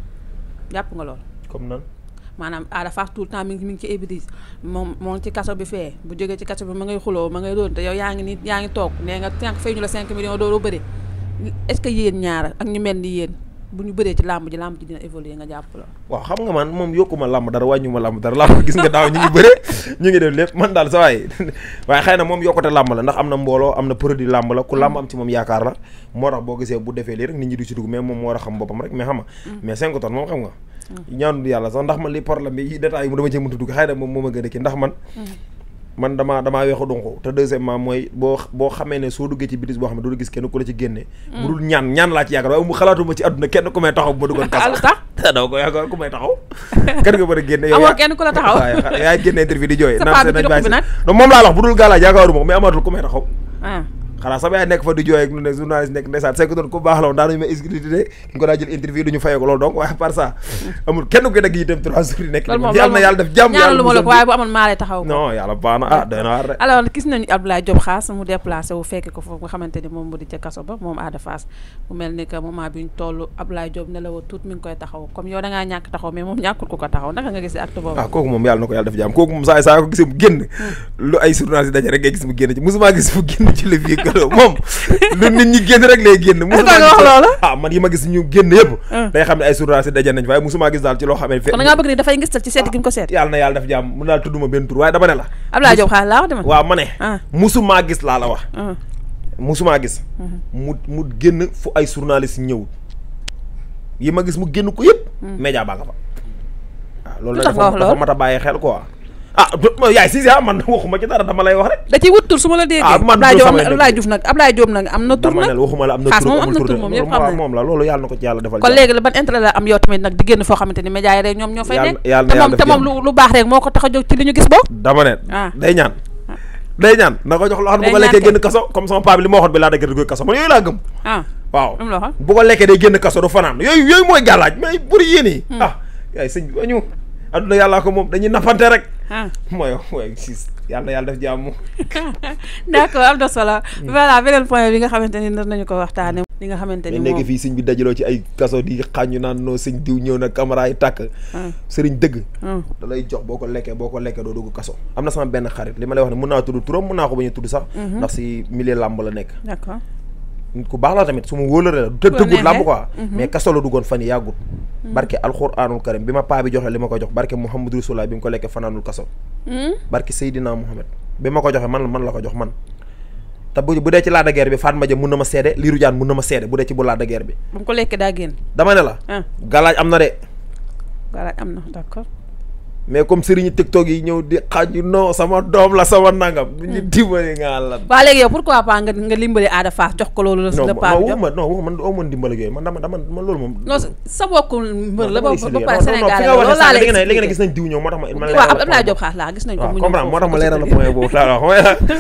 A: jàpp nga lool
B: comme nan
A: maanaam Ada Fass tout le temps mi ngi mi ngi ci ébidis moom moo ngi ci kaso bi fee bu jógee ci kaso bi ma ngay xuloo ma ngay doon te yow yaa ngi nii yaa ngi toog nee nga cinq fay ñu la cinq millions doo doo bëri est-ce que yéen ñaar ak ñu mel ni yéen bu ñu bëree ci làmb ji làmb ji dina évoluer nga jàpp la
B: waaw xam nga man moom yokkuma làmb dara wàññuma làmb dara làmb gis nga daaw ñu ngi bëre ñu ngi def lépp man daal sa waay waaye xëy na moom yokkute làmb la ndax am na mbooloo am na produit làmb la ku làmb am ci moom yaakaar la moo tax boo gisee bu defee lii rek nit ñi du ci dugg mais moom moo war a xam boppam rek mais xam nga mais 5 tonnes moom xam nga ñaanu yàlla sax ndax man li problème bi yi détails yi mu dama cee mënta dugg xëy na moom moo ma gën a kii ndax man man damaa damaa weexu donc te deuxièmement mooy boo boo xamee ne soo duggee ci bitis boo xam ne doo gis kenn ku la ci génne bu dul ñaan ñaan laa ci yaakaar waaye mu xalaatuma ci àdduna kenn ku may taxaw bu ma duggoon kaso
A: lu tax
B: daw ko yaakaar ku may taxaw kan nga mën a génne yow
A: amoo
B: yaa-
A: kenn ku la taxaw
B: waaw yaay génne interview di jooy
A: Sa
B: naan
A: paa
B: seen
A: bi ci
B: nañ bàyyi
A: ruq bi
B: si-
A: nag?
B: non moom laa la wax bu dul gaalaaj yaakaaruma ko mais amatul ku may taxaw
A: ah
B: xanaa sama yaay nekk fa di jooy ak lu ne journaliste nekk ndeysaan c'est que doon ku baax la woon daanañu ma exclusivité ñu ko daa jël interview duñu fayee ko loolu donc waaye par ça amul kenn ku dagg itam trois jours yi nekk
A: loolu moom
B: yàlla na yàlla def jàmm
A: ñaanalu ma la ko
B: musal
A: waaye bu amoon maa lay taxaw ko
B: non yàlla baax na ah doy na waar de
A: alors gis nañu Abdoulaye Diop Xaas mu déplacé wu fekk ko foofu nga xamante ni moom mu di ca kaso ba moom Ada Fass mu mel ni que moment bi ñu toll Abdoulaye Diop ne la woon tuut mi ngi koy taxaw comme yow da ngaa ñàkk taxaw mais moom ñàkkul ko ko taxaw naka nga gisee acte boobu
B: ah kooku moom yàlla na ko yàlla def jàmm kooku moom saa saa ko gisee mu génn lu ay journaliste daje rek ngay gis mu génn ci musuma gis mu génn ci le vie gado moom lu nit ñi génn rek lay génn
A: Est-ce que nga wax loolu?
B: ah man yi ma gis ñu génn yëpp
A: Ah.
B: day xam ne ay journalistes daje nañ fa waaye musuma gis daal ci loo xam ne fe
A: kon da ngaa bëgg ni dafay ngistal ci seet gi mu ko seet
B: yàlla na yàlla def jàmm mun daal tudduma benn tur waaye dama ne la
A: Abdoulaye Diop xaalis laa wax dama
B: waaw ma ne
A: ah
B: musumaa gis laa la wax
A: ah
B: musumaa gis mu mu génn fu ay journalistes ñëw yi ma gis mu génn ko yëpp média baa nga fa waaw loolu
A: Lu
B: nag
A: tax nga wax
B: dafa dafa
A: loolu?
B: mat a bàyyi xel quoi ah du- ma- yaay si ah man waxuma ci dara dama lay wax rek
A: da ciy wut tur su ma la déggee
B: Ah, man
A: Abdoulaye
B: du
A: Diop
B: samay
A: Abdoulaye Diouf nag Abdoulaye Diop nag am na tur
B: dama ne
A: nag
B: la waxuma la am na
A: Xaas
B: tur
A: moom am
B: amul
A: na
B: tur
A: tur
B: de.
A: moom ñëpp
B: loolu
A: xam
B: waaw,
A: nañ.
B: moom la loolu yàlla na ko ci yàlla defal
A: kon
B: jàmm.
A: léegi la ban intérêt la am yow tamit nag di génn foo xamante ni média yi rek ñoom ñoo fay
B: Yàlla-
A: nekk
B: yàlla na
A: te moom
B: yàlla
A: te
B: def
A: moom lu lu baax rek moo ko tax a jóg ci li ñu gis boo
B: dama ne
A: Ah.
B: day ñaan day ñaan na ko jox loo xam ne bu
A: Day
B: ko lekkee
A: ñaan
B: génn kaso comme sama paa bi li ma waxoon bi laa dëgg koy kaso man yooyu laa gëm
A: ah
B: waaw
A: lu mu la waxoon
B: bu ko lekkee day génn kaso du fanaan yooyu yooyu mooy gàllaaj mais buri yéen yi ah yaay sëñ bi ba ñu adduna yàllaa ko moom dañuy nappante rek
A: ah
B: mooy mooy siis yàlla yàlla def jàmm
A: d'accord am na solo voilà beneen point bi nga xamante ni nar nañu ko waxtaane li nga xamante ni
B: mais nekk
A: moom
B: fii sëñ bi dajaloo ci ay kaso di xàññu naan noo sëñ diw ñëw na caméra yi tàkk
A: ah
B: sëriñ dëgg
A: ah
B: da lay jox boo ko lekkee boo ko lekkee doo dugg kaso am na sama benn xarit li ma lay wax ne mën naa tudd turam mën naa ko bañ a tudd sax ndax si milieu làmb la nekk
A: d'accord
B: nit ku baax la tamit su ma wóolare la te
A: Ku la
B: tëggut làmb
A: neexee.
B: quoi mais kaso la duggoon fan yi yàggut barke alxuraanul karim bi ma paa bi joxe li ma ko jox barke Muhammadu Rasulullah bi mu ko lekkee fanaanul kaso
A: Hmm?
B: barke Seydina Muhammad bi ma ko joxe man man la ko jox man te bu bu dee ci laada guerre bi Fatma Dia mun na ma seede Lirou Diane mun na ma seede bu dee ci bu laada guerre bi
A: ba mu ko lekkee daa génn
B: dama ne la
A: ah
B: galaaj am na de
A: voilà am na d'accord
B: mais comme sëriñu TikTok yi ñëw di xaaju non sama doom la sama nangam bu ñu dimbali nga lan
A: waa léegi yow pourquoi pas nga nga limbali Ada Fass jox ko loolu la
B: non
A: la paa
B: non
A: bi jox
B: waxuma non waxuma man aw ma ndimbal ak yooyu man dama dama man loolu moom
A: non sa bokku mbër la ba
B: non,
A: ba
B: non,
A: pare
B: non,
A: Sénégal
B: fi
A: la
B: nga
A: loolu
B: waxee
A: laa
B: sànq
A: lay
B: léegi nag léegi nag
A: expliqué
B: gis nañ diw ñëw moo tax ma ma
A: waaw Abdoulaye Diop xaas laa gis nañ ko
B: waaw
A: mu ñëw
B: comprendre moo tax ma
A: foofu
B: leeral la
A: ci
B: point boobu laa wax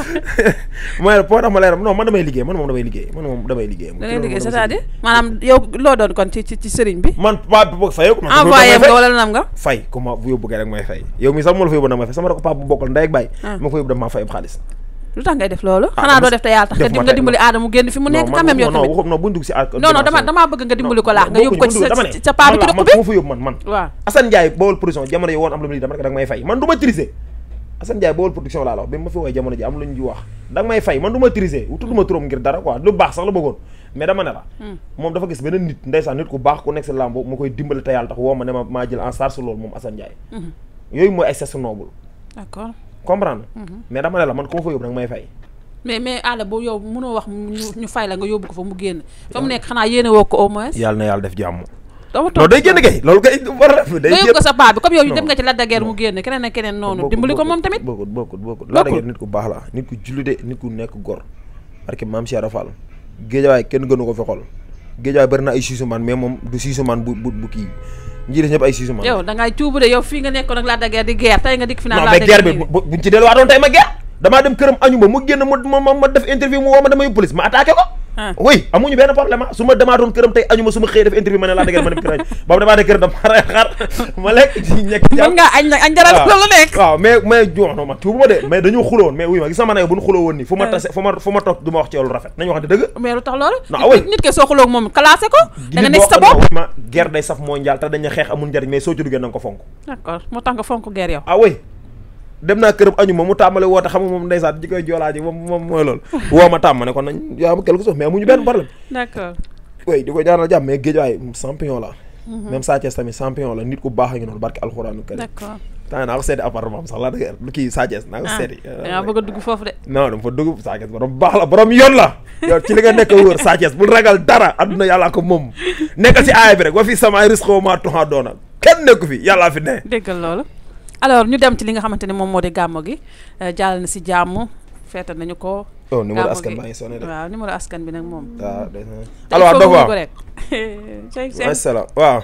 B: mooy la moo tax ma leeral non man damay liggéey man moom damay liggéey man moom damay liggéey
A: da ngay liggéey c'est-à-dire maanaam yow loo doon kon ci ci ci sëriñ bi
B: man paa bi boog fayoo ko man
A: envoyé
B: damay
A: nga
B: fay.
A: wala nam nga
B: fay ku ma bu yóbbu kay rek may fay yow mi sax moo la fa yóbbu nag may fay sama rek paa bu bokkal ndey ak baay
A: Ah.
B: ma ko yóbbu dama maa fay ab xaalis
A: lu tax ngay def loolu
B: Ah,
A: xanaa
B: dama
A: doo
B: si-
A: def te yàlla tax
B: def
A: nga
B: ma
A: nga
B: tey-
A: dimbali aada mu génn fi mu nekk quand même yow
B: non
A: tamit
B: waxum non buñ dugg si ak
A: non non dama damaa bëgg nga dimbali ko laax nga yóbbu ko ci sa
B: dama ne
A: ci sa paa bi ci
B: man
A: dëkk
B: la,
A: bi
B: man fu ma fa yóbbu man man
A: waaw
B: Assane Ndiaye Bawol production jamono yi woon am lu mu lii dama rek da nga may fay man du ma triser Assane Ndiaye Bawol production laa la wax bi ma fi woowee jamono ji am lu ñu wax da nga may fay man du ma triser tudduma turam ngir dara quoi lu baax sax la bëggoon mais dama ne la moom dafa gis beneen nit ndeysaan nit ku baax ku nekk si làmb mu koy dimbali te yàlla tax woo ma ne ma maa jël en charge loolu moom Assane Ndiaye yooyu mooy ay geste noble
A: d'accord
B: comprendre mais dama ne la man ku ma fa yóbbu da nga may fay
A: mais mais aada bu yow mënoo wax mu- ñu ñu fay la nga yóbbu ko fa mu génn fa mu nekk xanaa yéene woo ko au moins
B: yàlla na yàlla def jàmm
A: dama
B: non
A: toog
B: day génn kay loolu kay war a def day
A: nga yóbbu ko
B: génn
A: sa paa bi comme yow
B: Non.
A: dem nga ci Lac de Guiers mu génn keneen ak keneen noonu
B: bokkut,
A: dimbali ko
B: bokkut,
A: moom tamit
B: bokkut bokkut bokkut
A: Bokkut.
B: laa dëgg nit ku baax la nit ku jullite nit ku nekk gor parce que maam Cheikh Rafal géejawaay kenn gënu ko fi xol géejawaay bëri na ay siisumaan mais moom du siisumaan bu bu bu kii ñi des ñëpp ay siisumaan
A: yow da ngay cuubu de yow fii nga nekkoon ak Lac de Guiers di guerre tey nga dikk fi naan
B: non
A: Lac
B: mais
A: de
B: guerre
A: Guiers
B: bi
A: nii.
B: bu buñ ci delluwaatoon tey ma guerre damaa dem këram añu ma mu génn ma ma ma def interview mu woo ma dama yóbbu police ma attaqué ko
A: Ah.
B: oui amuñu benn problème ah su ma demaatoon këram tey añu ma su ma xëyee def interview ma ne laa dëgg ma dem këram boobu damaa ne këram dama rey xar ma lekk ci ñekk
A: mën ngaa añ nag añ jaral loolu nekk
B: waaw mais mais non non man tuubu ma de mais dañoo xuloo woon mais wuy ma gis sama ne bu ñu xuloo woon nii fu ma tase fu ma fu ma toog du ma wax ci yow lu rafet nañu waxante dëgg
A: mais lu tax loolu
B: Non, ah oui.
A: nit ke soo xuloo ak moom classé ko da nga
B: nit
A: nekk
B: boo
A: sa
B: xam ne
A: bopp
B: wuy ma guerre day saf mondial te dañu xeex amul njariñ mais soo ci duggee na nga ko fonk
A: d'accord moo tax nga fonk guerre yow
B: ah oui dem naa këram añu ma mu tàmbale woote xam nga moom ndeysaan ji koy joolaa ji moom moom mooy loolu woo ma tàmm ne kon nañ yaa ma quelque chose mais amuñu benn problème
A: d'accord
B: oui di ko ñaanal jàmm mais géej waay champion la même Sa Thiès tamit champion la nit ku baax a ngi noonu barke alxuraanu karim
A: d'accord
B: temps naa ko seeti appartement am sax laa dëgg kii Sa Thiès naa ko
A: ah
B: seeti
A: da ngaa bëgg a dugg foofu de
B: non dama fa dugg Sa Thiès borom baax la borom yoon la yow ci li nga nekk wóor Sa Thiès bul ragal dara adduna yàllaa ko moom nekkal ci aaya bi rek wa fi sama risque maa tuxaa doona kenn nekku fi yàllaa fi ne
A: déggal loolu alors ñu dem ci li nga xamante ne moom moo di gàmmo gi euh, jàll na si jàmm feete nañu ko
B: oh numéro
A: gàmmo
B: askan
A: gi.
B: baa ngi sonné de
A: waaw numéro askan bi nag moom
B: waaw day
A: tey
B: alors
A: foofu
B: Dof
A: wuñu
B: waaw
A: ko rek Cheikh Cheikh
B: masala waaw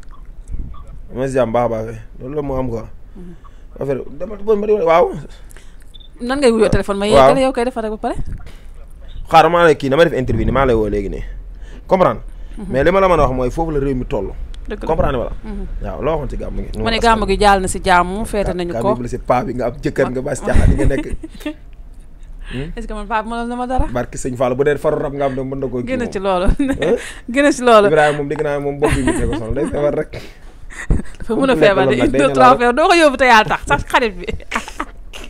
B: ma si jàmm baax a baax kay loolu la moo am quoi affaire dama ma di waaw
A: nan ngay wuyoo téléphone ma
B: waaw.
A: yeggale yow koy defar rek ba pare
B: xaaral maa lay kii dama def interview ni maa lay woo léegi nii comprendre mais li ma la mën a wax mooy foofu la réew mi toll
A: dëgg la
B: comprendre wala waaw loo waxoon ci gàmm gi
A: ma ne gàmmo gi jàll na si jàmm feete nañu ko
B: ko si paa bi nga am jëkkër nga bas caaxaan yi nga nekk
A: est-ce que man paa bi mënoon na ma dara
B: barki sëñ Fall bu dee faru rab nga am de mën na koo kii
A: génn
B: moom.
A: ci loolu génn ci loolu
B: Ibrahima moom dégg naa moom bopp bi mu ko sonal day feebar rek
A: dafa mën a
B: lekk
A: feebar de
B: loolu nag
A: une
B: day
A: deux
B: nelaw
A: trois
B: rek.
A: feebar doo ko yóbbu te yàlla tax sax xarit bi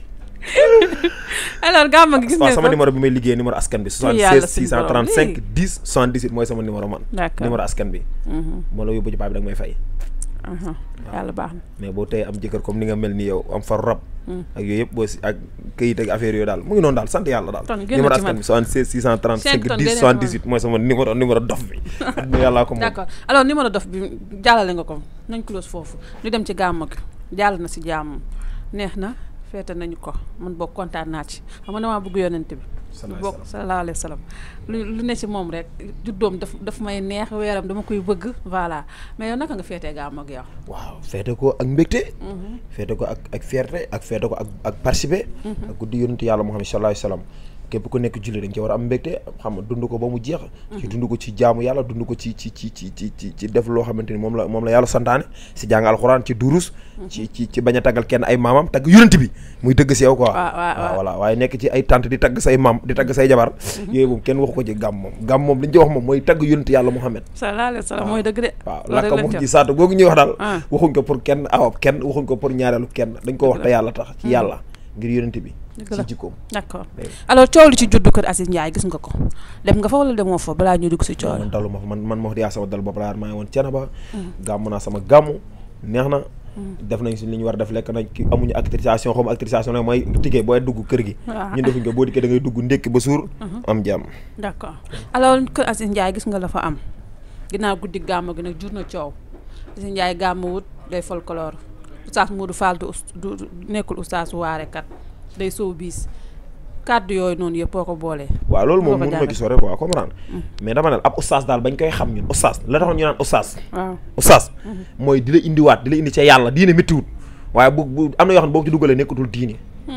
A: alors gàmm gi gis
B: waaw
A: nga
B: sama
A: ko
B: numéro bi may liggéey numéro askan bi
A: yàlla
B: 76
A: suñu borom
B: 635 10 78 mooy sama numéro man
A: d'accord
B: numéro askan bi
A: Mhm,
B: moo la yóbbu ci paa bi da nga may fay
A: mhm. yàlla baax na
B: mais boo tey am jëkkër comme ni nga mel ni yow am far rab
A: Mm.
B: ak yooyu yëpp boo si ak këyit ak affaire yooyu daal mu ngi noonu daal sant yàlla daal
A: Ton, génn
B: numéro
A: ci
B: askan
A: man.
B: bi 76 635
A: Cinq tonnes,
B: 10
A: génne ci
B: 78 mooy sama numéro numéro dof bi ak yàllaa ko moom
A: d'accord alors numéro dof bi jàllale nga ko nañ close foofu ñu dem ci gàmm gi jàll na si jàmm neex na feete nañu ko man boog kontaan naa ci xam nga damaa bëgg yonent bi
B: Salaay
A: bokk sallallahu alayhi wa sallam lu lu ne ci moom rek juddoom daf daf may neex weeram dama koy bëgg voilà mais yow naka nga feetee gàmm ak yow
B: waaw feete ko ak mbégte feete ko ak ak fierté ak feete ko ak ak participer ak guddi yonent yàlla Muhammad sallallahu alayhi wasallam képp ku nekk julli dañ ci war a am mbégte xam nga dund ko ba mu jeex ci dund ko ci jaamu yàlla dund ko ci ci ci ci ci ci ci def loo xamante ni moom la moom la yàlla santaane si jàng alxuraan ci durus ci ci ci bañ a taggal kenn ay maamam tagg yonent bi muy dëgg si yow quoi
A: waaw waaw waaw.
B: voilà waaye nekk ci ay tante di tagg say maam di tagg say jabar yooyu moom kenn waxu ko ci gàmm moom gàmm moom li ñu ci wax moom mooy tagg yonent yàlla Muhammad
A: sallallahu alayhi wa sallam mooy dëgg de
B: waaw
A: loolu rek
B: lakka
A: lañ
B: mox
A: ci
B: ji saatu googu ñuy wax daal
A: Ah.
B: waxuñ ko pour kenn awab kenn waxuñ ko pour ñaareelu kenn dañ ko wax te yàlla tax ci yàlla ngir yonent bi
A: Dëgg la.
B: ci jikkoom
A: d'accord
B: Dégg
A: alors coow li ci juddu kër Aziz Ndiaye gis nga ko dem nga fa wala demoo fa balaa ñu dugg si coow
B: man dalu ma fa man man ma wax di yaa sama dal bopp laa maa ngi woon cena ba gàmm naa sama gàmmu neex na def nañ si li ñu war a def lekk nañ ki amuñu actricisation xaw ma actricisation nag mooy ticket booy dugg kër gi
A: waaw.
B: ñun defuñ ko boo dikkee da ngay dugg ndékki ba suur am jàmm
A: d'accord alors kër Aziz Ndiaye gis nga la fa am ginnaaw guddi gàmm gi nag jur na coow Aziz Ndiaye gàmm wut day folklore oustaz Modou Fall du us- du du- nekkul oustaz waarekat day sow biis kàddu yooyu noonu yëpp boo ko boolee
B: waaw loolu moom
A: Nga ko
B: mënu ma
A: jàngal.
B: ci sore quoi comprendre mais dama ne ab oustaz daal bañ koy xam ñun oustaz la taxoon ñu naan oustaz
A: waaw
B: oustaz mooy di la indiwaat di la indi ca yàlla diine méttiwut waaye bu bu am na yoo xam ne boo ko ci dugalee nekkatul diine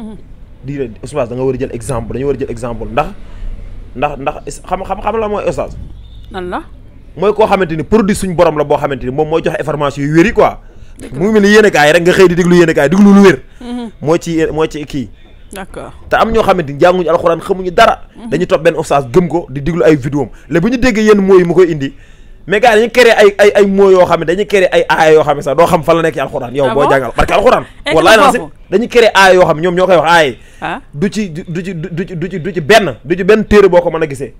B: diine oustaz da nga war a jël exemple dañu war a jël exemple ndax ndax ndax is- xam xam xam la mooy oustaz
A: nan la
B: mooy koo xamante ni produit suñ borom la boo xamante ni moom mooy joxe information yu wér yi quoi mu ngi mel ni yéene kaay rek nga xëy di déglu yéene kaay déglu lu wér mooy ci mooy ci kii
A: d'accord
B: te am ñoo xamante ni jànguñu alxuraan xamuñu dara dañuy topp benn oustaz gëm ko di diglu ay vidéo am léegi bu ñu déggee yenn mots yi mu koy indi mais gars yi dañuy créé ay ay ay mots yoo xam ne dañuy créé ay aaya yoo xam ne sax doo xam fan la nekk ci alxuraan yow
A: Ah
B: boo
A: bon?
B: jàngal parce que alxuraan
A: Egg
B: wallaay
A: na
B: naa si
A: foofu.
B: dañuy créé aaya yoo xam ne ñoom ñoo koy wax aaya yi
A: ah
B: du ci du ci du ci du ci du ci benn du ci benn téere boo ko mën a gisee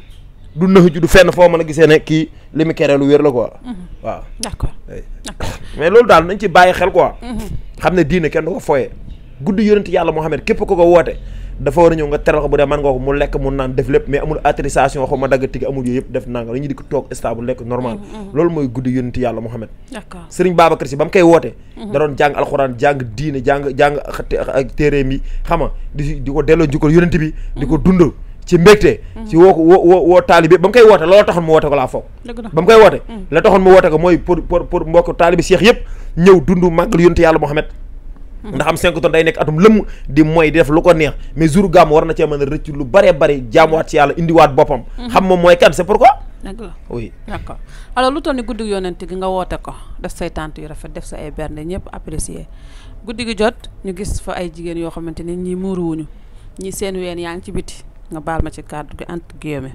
B: du nëx ju du fenn foo mën a gisee ne kii li mu créé lu wér la quoi waaw
A: d'accord
B: ay.
A: d'accord
B: mais loolu daal nañ ci bàyyi xel quoi xam ne diine kenn du ko foyee guddi yonent yàlla Muhammad képp ko ko woote dafa war a ñëw nga teral ko bu dee man nga ko mu lekk mu naan def lépp mais amul autorisation xaw ma dagg tigi amul yooyu yëpp def nanga dañuy di ko toog stable lekk normal loolu mooy guddi yonent yàlla Muhammad
A: d'accord
B: sëriñ Babacar Si ba mu koy woote da doon jàng alxuraan jàng diine jàng jàng xate- ak téeréem yi xam nga di di ko delloo njukkal yonent bi di ko dund ci mbégte ci woo ko woo woo woo taalibe ba mu koy woote loolu taxoon mu woote ko laa foog
A: dëgg la
B: ba mu koy woote la taxoon mu woote ko mooy pour pour pour mbokk taalibi Cheikh yëpp ñëw dund màggal yonent yàlla Muhammad ndax am 5 tonnes day nekk atum lëmm di mooy di def lu ko neex mais jour gàmm war na cee mën a rëcc lu bëree bëri jaamuwaat ci yàlla indiwaat boppam xam moom mooy kan c'est pourquoi
A: dëgg la
B: oui
A: d'accord alors lu toll ni guddi yonent gi nga woote ko def say tànt yu rafet def sa ay bernde ñëpp apprécier guddi gi jot ñu gis fa ay jigéen yoo xamante ni ñii muuruwuñu ñii seen ween yaa ngi ci biti nga baal ma ci kàddu gi entre guillemets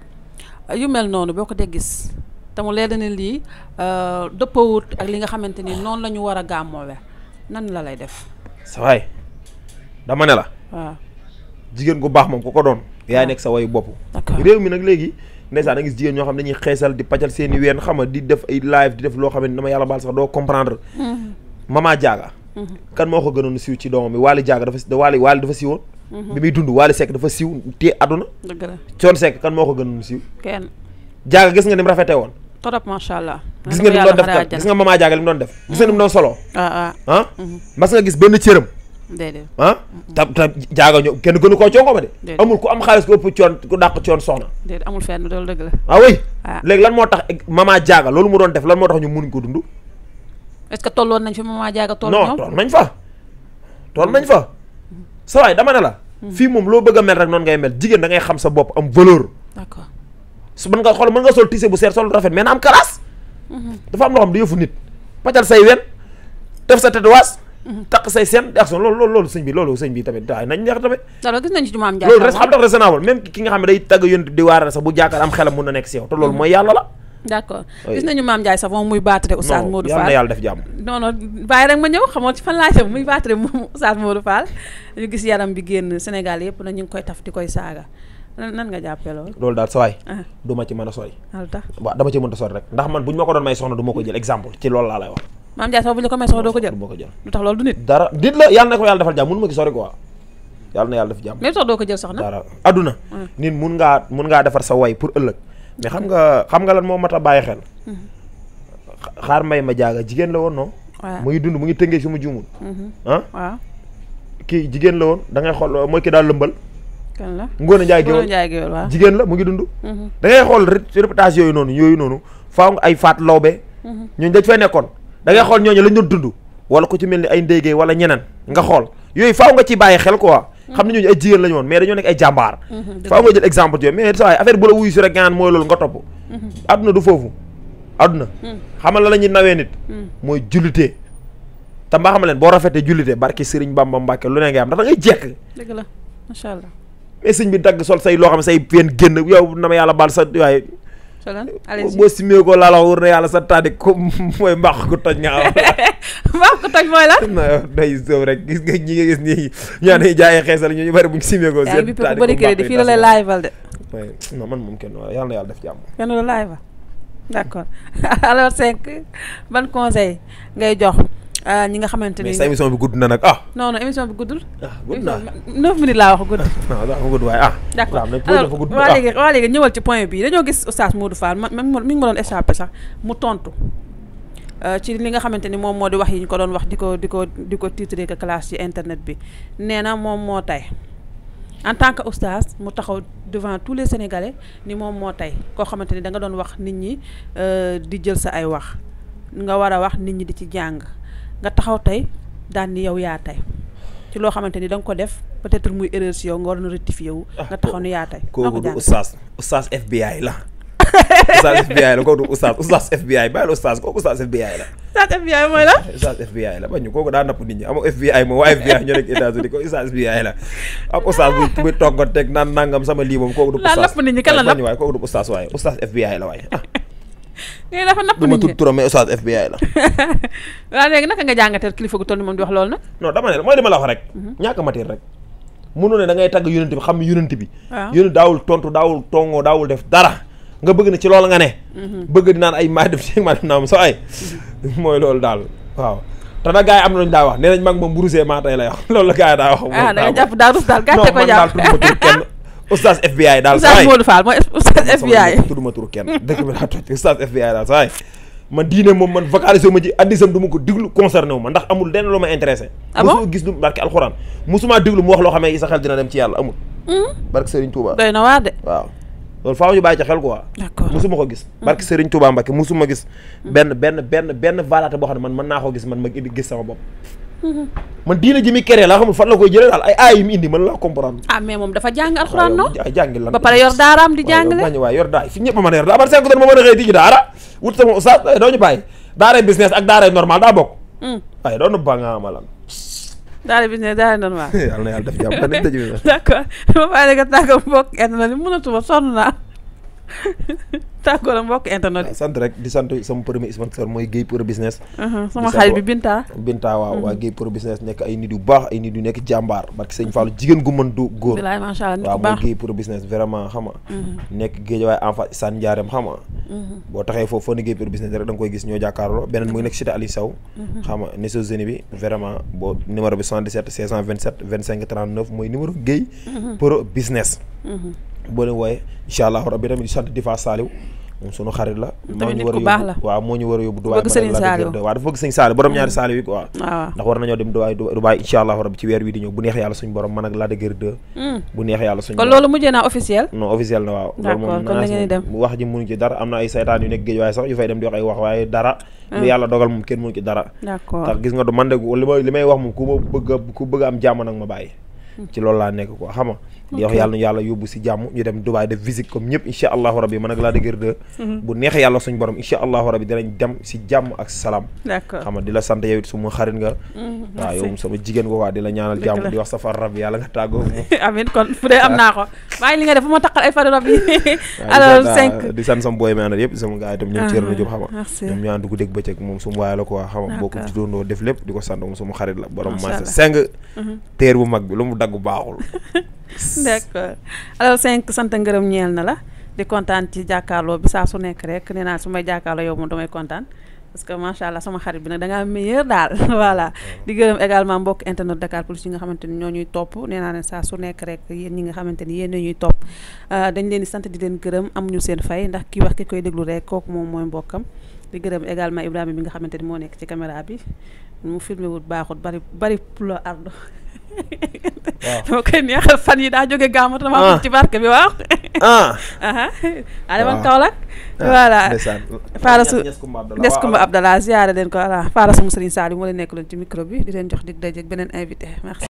A: yu mel noonu boo ko dee gis te mu leer na ne lii euh, dëppawut ak li nga xamante ni noonu la ñu war a gàmmoowe nan la lay def
B: sa waay dama ne la
A: waaw
B: jigéen gu baax moom ku ko doon yaay nekk sa wayu bopp
A: d'accord
B: réew mi nag léegi ndeysaan da gis jigéen ñoo xam ne dañuy xeesal di pajal seen i ween xam nga di def ay live di def loo xam ne dama yàlla baal sax doo comprendre mama jaaga kan moo ko gënoon siiw ci doomam bi Waly jaaga dafa da Waly Waly dafa siiwoon bi muy dund Waly Seck dafa siiw te àdduna
A: dëgg la
B: coon Seck kan moo ko gënoon siiw
A: kenn
B: jaaga gis nga ni mu rafetee woon
A: torop macha allah
B: gis nga ni mu doon def kan gis nga mama jaaga li mu doon def gis nga ni mu doon solo
A: ah ah
B: ah mas nga gis benn cëram
A: déedéet
B: ah ta ta jaaga ñëw kenn gënu koo congo ba de
A: Déedéet.
B: amul ku am xaalis ku ëpp coon ku dàq coon soxna
A: déedéet amul fenn loolu dëgg la
B: ah oui
A: Ah.
B: léegi lan moo tax mama jaaga loolu mu doon def lan moo tax ñu mënuñ ko dund
A: est-ce que tolloon nañ fi maman jaaga toll
B: non
A: ñoom
B: tool nañ fa tool nañ fa sa waay dama ne la fii moom loo bëgg a mel rek noonu ngay mel jigéen da ngay xam sa bopp am valeur
A: d'accord
B: su mën nga xool mën nga sol tissé bu seer sol lu rafet mais na am classe dafa am loo xam du yëfu nit pàccal say wen def sa tatouage takk say seen ak son loolu loolu loolu sëñ bi loolu sëñ bi tamit waaye nañ neex tamit
A: alors gis nañ ci jumaam Njaay
B: loolu res xam tax raisonnable même ki nga xam ne day tagg yonent di waara sax bu jaakaar am xelam mun na nekk si yow te loolu mooy yàlla la
A: d'accord gis nañu Mame Ndiaye Savon muy baatare Oustaz
B: non
A: Modou
B: yal na
A: Fall
B: yàlla def jàmm
A: non non bàyyi rek ma ñëw xamoo ci fan laa jëm muy baatare moom Oustaz Modou Fall ñu gis yaram bi génn Sénégal yëpp na ñu ngi koy taf di koy saaga nan nan nga jàppee loolu
B: loolu daal sa waay
A: ah
B: du ma ci mën a sori
A: lu tax
B: waaw dama ci mënta sori rek ndax man bu ñu ma ko doon may soxna du ma ko jël exemple ci loolu laa lay wax
A: Mame Ndiaye Savon bu ñu la ko may soxla doo ko jël
B: du ma ko jël
A: lu tax loolu du nit
B: dara dit la yàlla na ko yàlla defal jàmm mënu ma ci sori quoi yàlla na yàlla def jàmm
A: mais lu tax doo ko jël soxna
B: dara adduna
A: Hmm.
B: nit mun ngaa mun ngaa defar sa way pour ëllëg mais xam nga xam nga lan moo mat a bàyyi xel xa- xaar mbay ma jaaga jigéen la woon non
A: waaw
B: mu ngi dund mu ngi tëngee fi mu juumul
A: mhm,
B: ah
A: waaw
B: kii jigéen la woon da ngay xool mooy ki daal lëmbal
A: kan la
B: Ngoone Njaay
A: Ngoné
B: géwél
A: Ndiaye géwél waaw
B: jigéen la mu ngi dund
A: mhm,
B: da ngay xool ré- réputation yooyu noonu yooyu noonu faaw nga ay faat lawbe
A: mhm.
B: ñooñu dañ fay nekkoon da ngay xool ñooñu lañ doon dund wala ku ci mel ni ay ndéygee wala ñeneen nga xool yooyu faaw nga ci bàyyi xel quoi xam ne ñooñu ay jigéen lañu woon mais dañoo nekk ay jàmbaar
A: Mhm, dëgg
B: faaw nga jël exemple yooyu mais saa waay affaire bu la wuyu si rek nga naan mooy loolu nga topp
A: Mhm,
B: adduna du foofu adduna
A: mhm,
B: xamal la la ñuy nawee nit
A: mhm.
B: mooy jullitee te mbaa xamal leen boo rafetee jullitee barki Sëriñ Bamba Mbàkke lu ne ngay am ndax da ngay jekk
A: dëgg la macha allah
B: mais sëñ bi dagg sol say loo xam ne say feen génn yow na ma yàlla baal sa waaye
A: solan allez-y
B: boo simee ko laa la wër na yàlla sa taadi ko mooy mbaax ko toj nga am
A: waaw ko toj mooy la
B: na day sëw rek gis nga ñi nga gis nii ñaa ne jaayee xeesal ñu ñu bëri bu ñu simee ko
A: yaa ngi bi bu bëri crédit fii la lay live de
B: waaye non man moom kenn wala yàlla na yàlla def jàmm
A: kenn la live d'accord alors cinq ban conseil ngay jox ah, ñi nga xamante ni
B: mais sa émission bi gudd na nag ah
A: non non émission bi guddul
B: ah gudd na
A: neuf minutes laa wax gudd
B: non dafa gudd waaye ah
A: d'accord
B: waaw nag
A: alors
B: dafa gudd
A: waa
B: ah
A: léegi waa léegi ñëwal ci point bi dañoo gis oustaz Modou Fall ma même mi ngi ma doon échappé sax mu tontu euh, ci li nga xamante ni moom moo di wax yi ñu ko doon wax di ko di ko di ko titré que classe ci internet bi nee na moom moo tey en tant que oustaz mu taxaw devant tous les sénégalais ni moom moo tey koo xamante ni da nga doon wax nit ñi euh, di jël sa ay wax nga war a wax nit ñi di ci jàng nga taxaw tey daan ni yow yaa tey ci loo xamante ni da nga ko def peut-être muy erreur si yow nga war na rectifier wu
B: Ah,
A: nga taxaw ni yaa tey noo
B: kooku
A: ko
B: du
A: jàng
B: oustaz oustaz FBI la oustaz FBI la kooku du oustaz oustaz FBI bàyyil oustaz kooku oustaz FBI la
A: Oustaz FBI mooy la
B: oustaz FBI la bañu kooku daa napp nit ñi amoo FBI moom waa FBI ñoo nekk États-Unis ko oustaz FBI la ak oustaz bu bu togg teg naan nangam sama lii moom kooku du
A: Laa
B: oustaz
A: napp nit ñi, kan la
B: bañu waaye kooku du oustaz waaye oustaz FBI la waaye ah
A: ngay dafa napp
B: du ma
A: nit ñi
B: tudd turam mais oustaz FBI la
A: waaw léegi naka nga jàngateel kilifa gu toll ni moom di wax loolu nag
B: non dama ne la mooy li ma la wax rek ñàkk matière rek mënu ne da ngay tagg yonent bi xam ne yonent bi
A: waaw
B: yonent daawul tontu daawul tongoo daawul def dara nga bëgg na ci loolu nga ne bëgg di naan ay maa def ci maa def naa sa ay mooy loolu daal waaw te nag gars yi am na lu ñu daa wax nee nañ mag moom bu rusee maa tey lay wax loolu la gars yi daa wax
A: ah da nga jàpp daa rus daal gàcce ko
B: non man daal
A: jàpp
B: tudduma tur kenn oustaz FBI daal
A: Oustaz Modou Fall mooy Oustaz FBI
B: tudduma tur kenn dëkk bi daa toj oustaz FBI daal saa man diine moom man vocalisé ma ci addisam du ma ko diglu concerné wu ma ndax amul lenn lu ma intéressé
A: Ah bon
B: mosuma gis lu barke alxuraan mosuma diglu mu wax loo xam ne sa xel dina dem ci yàlla amul barke Serigne Touba
A: doy na waar de
B: waaw loolu faaw ñu bàyyi ci xel quoi
A: d'accord
B: musuma ko gis barke Serigne Touba Mbacke musuma gis benn benn benn benn valaate boo xam ne man mën naa ko gis man ma indi gis sama bopp man diine ji mi keree laa xamul fan la koy jëlee daal ay aay yu mu indi man laa comprendre
A: ah mais moom dafa jàng alxuraan non
B: ay jàngi lan
A: ba pare yor daaraam di jàngale
B: bañ waaye yor daay fi ñëpp a mën a yor daa man cinq tonnes ma mën a xëy tijji daara wut sama oustaz doo ñu bàyyi daaray business ak daaray normal daa bokk
A: Hmm.
B: waaye doon na ba nga amalan
A: daara business daara normal
B: yàlla na yàlla def jàmm dañ tëj bi
A: d'accord ma bàyyi la nga tàggoo mbokk internet yi mënatuma sonn naa tàggoo la mbokk internet yi
B: sant rek di sant sama premier sponsor mooy Guèye pour business
A: Mhm, sama
B: Di
A: xarit
B: sant
A: bi Binta
B: Binta waaw waa Guèye pour business nekk ay nit yu baax ay nit yu nekk jàmbaar barke sëñ Fallou jigéen gu mën du góor
A: bilaay macha allah nit
B: waaw
A: ku
B: mooy
A: baax
B: Guèye pour business vraiment xam nga
A: Mhm,
B: nekk géej waaye en face Sane Ndiarème xam nga
A: mhm,
B: boo taxee foofu foo ne Guèye pour business rek da nga koy gis ñoo jàkkaarloo beneen mu ngi nekk cité Aliou Sow xam nga Nations Unies bi vraiment boo numéro bi 77 627 25 39 mooy numéro Guèye pour business
A: mhm.
B: boo leen wooyee incha allah rabbi tamit di sant Difa Saliou moom sunu xarit la
A: Tamit nit
B: war a
A: ku baax
B: yóbbu-
A: la.
B: waaw moo ñu war a yóbbu Dubaay
A: Bëgg Serigne Saliou.
B: waaw dafa bëgg sëñ Saliou borom ñaari Saliou yi quoi
A: waaw
B: ndax war nañoo dem Dubaay Dubaay incha allah rabbi ci weer wi di ñëw bu neex yàlla suñu borom man ak Lac de Guiers 2
A: Hmm.
B: bu neex yàlla suñu
A: kon
B: borom
A: loolu mujjee naa officiel
B: non officiel na waaw
A: D'accord,
B: loolu moom
A: kon da ngeen di dem.
B: wax ji mënu ci dara am na ay saytaan yu nekk géej waaye sax yu fay dem di wax ay wax waaye dara lu yàlla dogal moom kenn mënu ci dara
A: d'accord
B: tax gis nga du man de li may li may wax moom ku ma bëgg a ku bëgg a am jàmm nag ma bàyyi ci loolu laa nekk quoi xam nga di wax yàlla na yàlla yóbbu si jàmm ñu dem Dubaay def visite comme ñëpp incha allahu rabbi man ak laa dëgër de bu neexee yàlla suñ borom incha allahu rabbi dinañ dem si jàmm ak salaam
A: d'accord
B: xam nga di la sant yow it suma xarit nga waaw yow sama jigéen nga waa di la ñaanal jàmm di wax safar rab yàlla nga tàggoo moom
A: amin kon fu dee am naa ko maa ngi li nga def bu ma taqal ay fari rab yi alors cinq
B: di sant sama booy mi àndal yëpp sama gars yi tam ñoom Thierno Diop xam nga
A: merci
B: ñoom ñu ànd dugg dégg bëccëg moom suma waay la quoi xam nga bokk ci doondoo def lépp di ko sant moom suma xarit la borom
A: Macha
B: marché
A: Allah.
B: cinq teer bu mag bi lu mu dagg baaxul
A: d'accord alors cinq sant ngërëm ñeel na la di kontaan ci jàkkaarloo bi saa su nekk rek nee naa su may jàkkaarloo yow moom damay kontaan parce que macha allah sama xarit bi nag da ngaa meilleur daal voilà di gërëm également mbokk internet Dakar Plus yi nga xamante ni ñoo ñuy topp nee naa ne saa su nekk rek yéen ñi nga xamante ni yéen ñuy topp ah, dañ leen di sant di leen gërëm am ñu seen fay ndax kii wax ki koy déglu rek kooku moom mooy mbokkam di gërëm également Ibrahima bi nga xamante ni moo nekk ci caméra bi mu filmé wut baaxut bari bari pulo ardo
B: waaw
A: dama koy neexal fan yi daa jóge gàmmatu dama
B: Ah.
A: am ci barke bi waaw
B: ah
A: aha a demoon
B: Waaw.
A: Kaolack voilà
B: ndeysaan
A: Faara su
B: Ñas Kumba Abdallah
A: Nes
B: waaw,
A: Kumba Abdallah ziyaare leen ko voilà Faara sama Serigne Saliou moo leen nekk loon ci micro bi di leen jox dig daje ak beneen invité merci